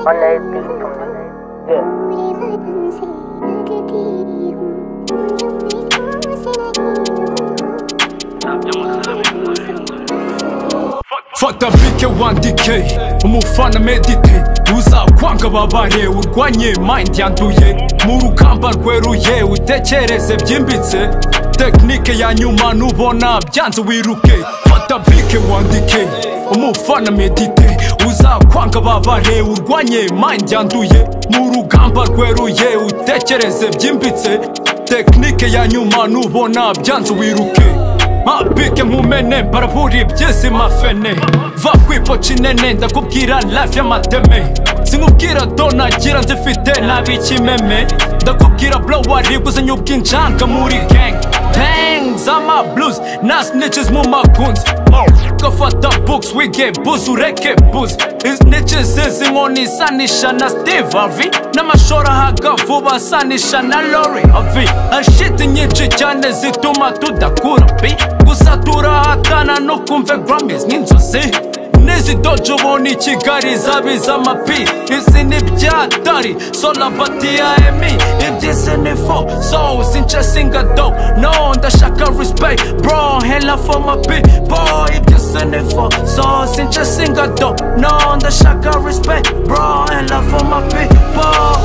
Olay beatum. Yeah. fata bike wandike umufana medite uzakwanga babare urwanye mind yanduye mu rugamba rweruye utekereze byimbitse tekinike ya nyuma nubona byanze wiruke fata bike wandike umufana medite uzakwanga babare urwanye mind yanduye mu rugamba rweruye utekereze byimbitse tekinike ya nyuma nubona byanze wiruke mabike nkumene mbarabura iby'isi mafene va kwipoca inene ndakubwira life y'amateme sinkubwira donagira nzifite nabi ikimeme ndakubwira bro wariguzenye ubw'injanga muri gang tang z'ama blues na snitches mu makunzi gafata books wige buzi ureke buzi snitches z'inkoni isanisha na steve harvey n'amashora ahaga vuba asanisha na lori harvey ashiti nyinshi cyane zituma tudakura bi gusa turahatana no kumva grammys nk'inzozi n'izi dojo ubona i kigali zabiza amapi izi ni ibyatari solabati ya emi iby'isi ni fo so since singa do no ndashaka respect bro hela for my people iby'isi ni fo so since singa do no ndashaka respect bro hela for my people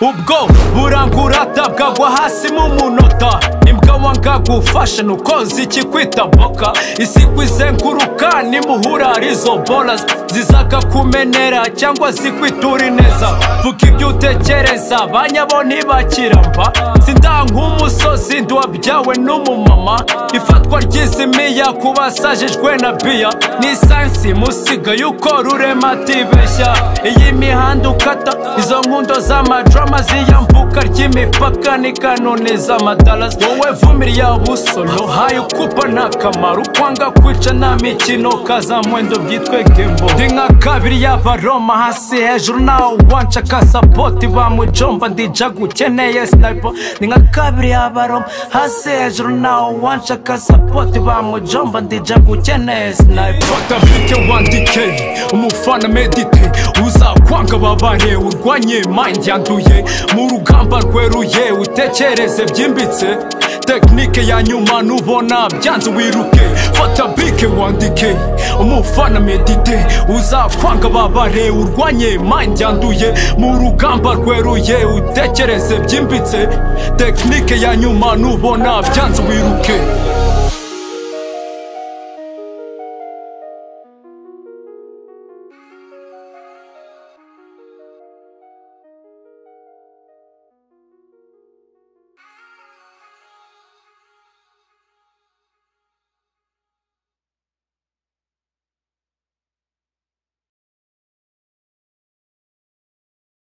ubwo burangurata bwagwa hasi mu munota imbwa wanga gufasha nuko zikikwita boka isikwi izenguruka nimuhura arizo bola zizaga kumenera cyangwa zikwitura ineza vuga ibyo utekereza banyabo ntibakiramba sindank'umusozi nduwabyawe n'umumama ifatwa ry'izimiya ku basajijwe na biya ni isansi musigaye uko rurema atibeshya iyi mihanda ukata izo nkundo z'amadrama ziyambuka ry'imipaka ni kanoni z'amadalasi wowe vumiriya busolo haye ukupa nta kamaro kwanga kwica nta mikino kazamwendo byitwe gembo ndi nka kabiri y'abaroma hasi hejuru nawe wanca kasapoti bamujomba ndija gukeneye sniper ni nka kabiri y'abaroma hasi hejuru nawe wanca kasapoti bamujomba ndija gukeneye sniper fata bike wandike umufana medite uzakwanga babare urwanye mind yanduye mu rugamba rweruye utekereze byimbitse tekinike ya nyuma nubona byanze wiruke fata bike wandike umufana medite uzakwanga babare urwanye mind yanduye mu rugamba rweruye utekereze byimbitse tekinike ya nyuma nubona byanze wiruke